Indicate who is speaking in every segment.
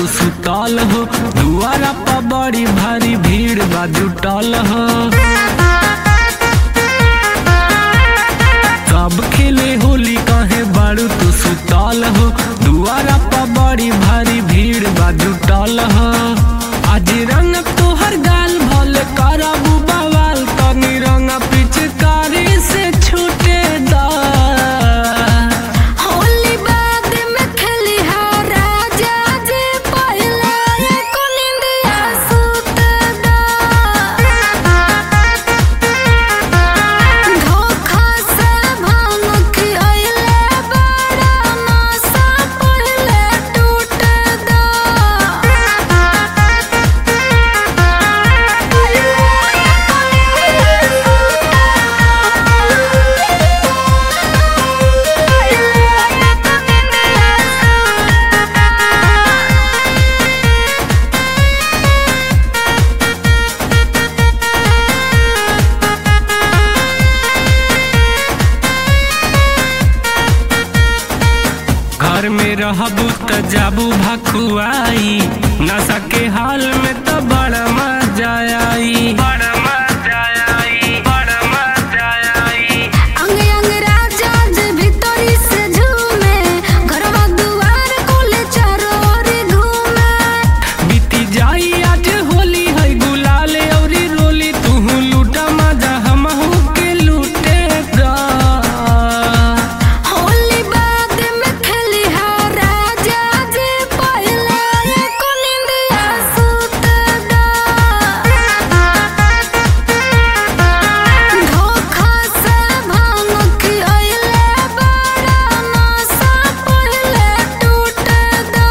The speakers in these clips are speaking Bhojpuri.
Speaker 1: तू सुतल हो दुआरा पर बड़ी भारी भीड़ बा जुटल हो सब खेले होली कहे बारू तू सुतल हो दुआरा पर बड़ी भारी भीड़ बा जुटल हो आज रंग तोहर गाल भले करबू बवाल तनी रंग पिचकारी से छूटे दा
Speaker 2: होली बाद में खेली हा राजा जी पहिला एको निंदिया सुत दा धोखा से भांग खियले बड़ा नशा पहिले टूट दा
Speaker 1: घर में रहबू त जाबू भकुआई नशा के हाल में त बड़ा मजा आई बड़ा मजा आई बड़ा मजा आई
Speaker 2: अंग अंग राजा जे भीतरी से झूमे घरवा दुआर कोले चारो ओर घूमे
Speaker 1: बीती जाई आज होली है गुलाल औरी रोली तू लूटा मजा हमहू के लूटे दा
Speaker 2: होली बाद में खेली हा राजा जे पहिला एको निंदिया सुत दा धोखा से भांग खियले बड़ा नशा पहिले टूट दा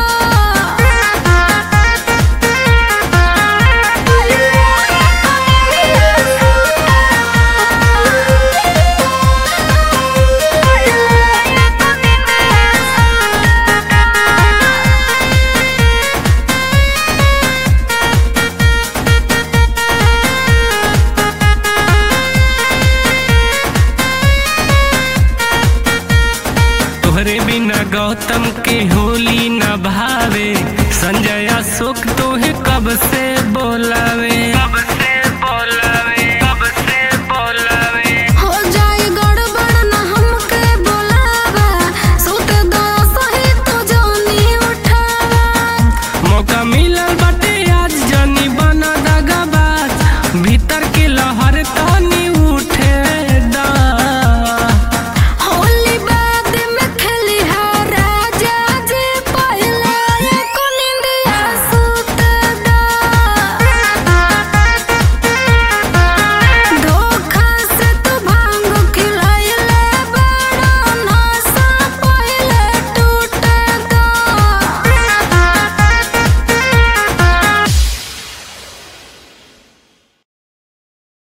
Speaker 1: तोहरे बिना गौतम के होली न भावे संजय अशोक तोहे कब से बोलावे